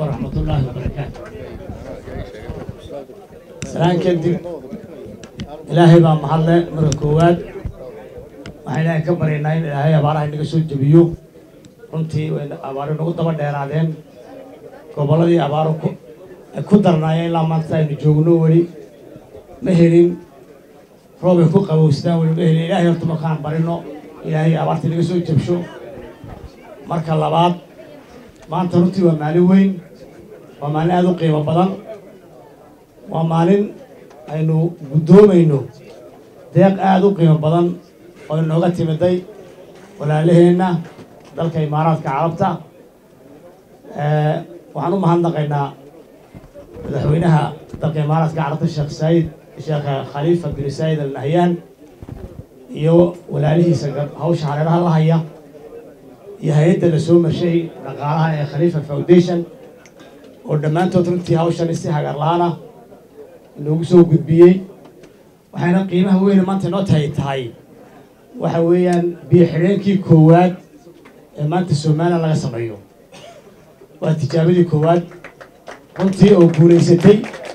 ورحمة الله وبركاته سلام كدب إلهي بقى محلة مرة كواد waxaan ilaahay ka baryaynaa in ilaahay abaaraha inaga soo jebiyo runtii abaaro nagu daba dheeraadeen gobolladii abaaro ku ay ku darnaayeen ilaa maanta aynu joogno weli ma helin roob ay ku qabowsadaan weli ma helin ilaahay horta markaan barino ilaahay abaarta inaga soo jebsho marka labaad maanta runtii waa maalin weyn waa maalin aada u qiimo badan waa maalin aynu guddoomayno deeq aada u qiimo badan oo inooga timiday walaalaheenna dalka imaaraadka carabta waxaan u mahadnaqaynaa madaxweynaha dalka imaaraadka carabta sheekh saayid sheekh khaliifa bin saayid al nahyaan iyo walaalihiisa hawsha hareeraha la haya iyo hay-adda la soo marshay dhaqaalaha ee khaliifa foundation oo dhammaantood runtii hawshan si hagar la-aan ah inoogu soo gudbiyey waxayna qiimaha weyne maanta inoo tahay tahay waxa weeyaan biyo xidheenkii koowaad ee maanta somalilan laga sameeyo waa tijaabadii koowaad runtii oo guulaysatay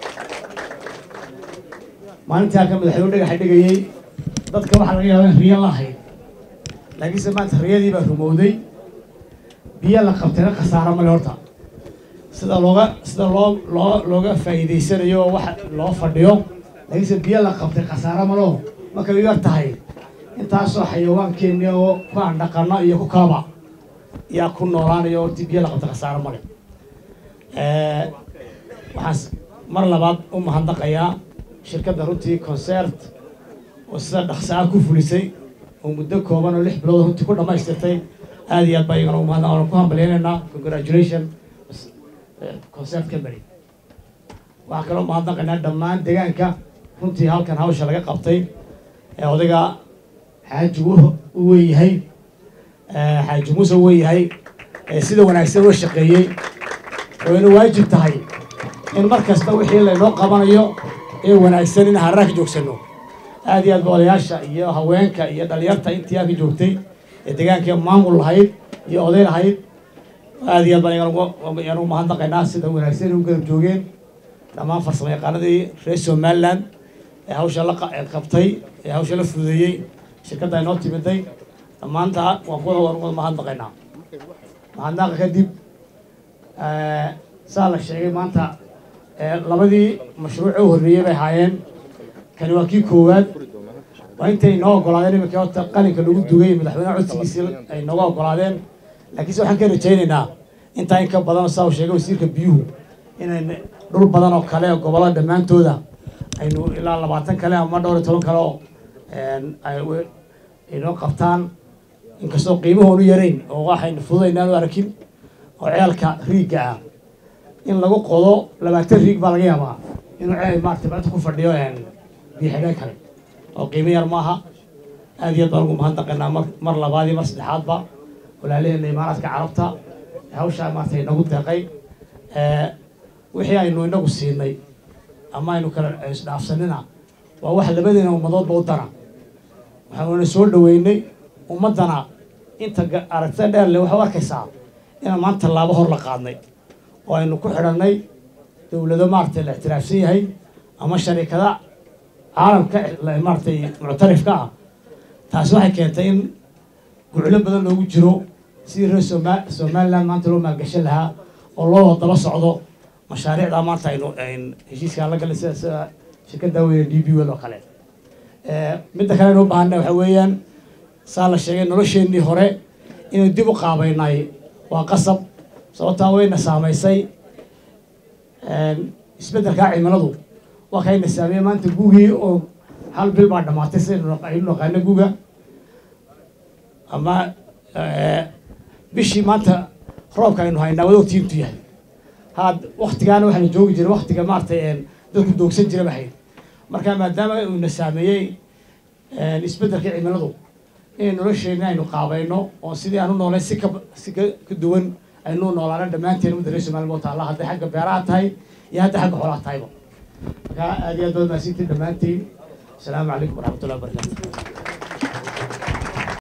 maalintii halka madaxweyne dhagaxa dhigayey dadka waxaa laga yaaba in riyo la ahayd laakiinse maanta riyadii baa rumowday biyo la qabtayna khasaaro male horta sida looga sida loo loo looga faa'iidaysanayo oo wax loo fadhiyo laakiinse biyo la qabtay khasaaro malo markay u yar tahay intaasoo xayawaankeenni oo ku aan dhaqano iyo ku kalaba yaa ku noolaanayo horti biyo la qabta khasaaro male waxaan mar labaad u mahadnaqayaa shirkadda runtii concert oo sida dhaqsaa ku fulisay oo muddo kooban oo lix bilood runtii ku dhammaystirtay aada iyo aad baa iyagana umahad aan ku hambalyaynaynaa congratulation concert company waxaan kaloo mahadnaqaynaa dhammaan deegaanka runtii halkan hawsha laga qabtay ee odayga xaaji u weeyahay xaaji muuse u weeyahay sida wanaagsan uga shaqeeyey oo ina waajib tahay in mar kasta wixii laynoo qabanayo ee wanaagsan in harraa ka joogsano aad iyo aad ba odayaasha iyo haweenka iyo dhalinyarta intii aa ka joogtay ee deegaanka maamul lahayd iyo oday lahayd aad iyo aad baan yaan ugu mahadnaqaynaa sida wanaagsan u garab joogeen dhammaan farsamo yaqaanadii reer somaliland ee hawsha la qabtay ee hawsha la fududeeyey shirkadda inoo timiday dhammaanta waan ku wada mahadnaqaynaa mahadnaqa kadib saa la sheegay maanta labadii mashruuc u horreeyey bay ahaayeen kani waa kii koowaad waa intay inoo ogolaadeen iminka horta qalinka lagu dugay madaxweyneha codsigiisii ay nooga ogolaadeen laakiinse waxaan ka rajaynaynaa intaa in ka badan saa uu sheegay wasiirka biyuhu inay dhul badan oo kale oo gobollada dhammaantooda aynu ilaa labaatan kale ama dhowr iyo toban kale oo inoo qabtaan inkastoo qiimahoonu yarayn oo waxaynu fududaynaan u arkin oo ceelka riigga ah in lagu qodo labaatan riig baa laga yaabaa inuu ceel maarata bacda ku fadhiyo biyo xidheen kale oo qiimo yar maaha aad iyo aad baan ugu mahadnaqaynaa mar mar labaad iyo mar saddexaadba walaalaheena imaaraadka carabta hawshaa maarata inagu deeqay wixii aynu inagu siinay ama aynu kala isdhaafsanina waa wax labadeena ummadoodba u dana waxaanuna soo dhaweynay ummaddana inta aragtida dheer le waxay u arkaysaa inaan maanta tallaabo hor la qaadnay oo aynu ku xidhannay dowlado maaragtay la ictiraafsan yahay ama sharikada caalamka maaragtay muctarifka ah taasi waxay keentay in guclo badan loogu jiro sidii reer soma somaliland maanta loo maalgashan lahaa oo loo daba socdo mashaariicda maanta aynu heshiiskaan la galay sida sida shirkadda weyne d b wel oo kale midda kale aynu u baahana waxa weeyaan saa la sheegay nolosheennii hore inaynu dib u qaabaynay waa qasab sababtaa wayna saamaysay isbeddelkaa cimiladu waa kayna saameeye maanta gugii oo hal bil baa dhamaatay sidaynu aynu naqaano guga ama bishii maanta roobka aynu haynaa wada ogtiintu yahay had waktigaana waxaana joogi jiray waktiga maaratay dadku doogsan jira bahayd marka maadaama uuna saameeyey isbeddelka cimiladu inay nolosheenna aynu qaabayno oo sidii aan u noolay si ka si ka ka duwan aynu noolaana dhammaanteen ummadda reer somaliya moo taalla hadday xagga beeraha tahay iyo hadday xagga xoolaha tahayba marka aad iyo aad baad mahadsantiin dhammaantiin asalaamu calaykum waraxmatullahi wabarakatu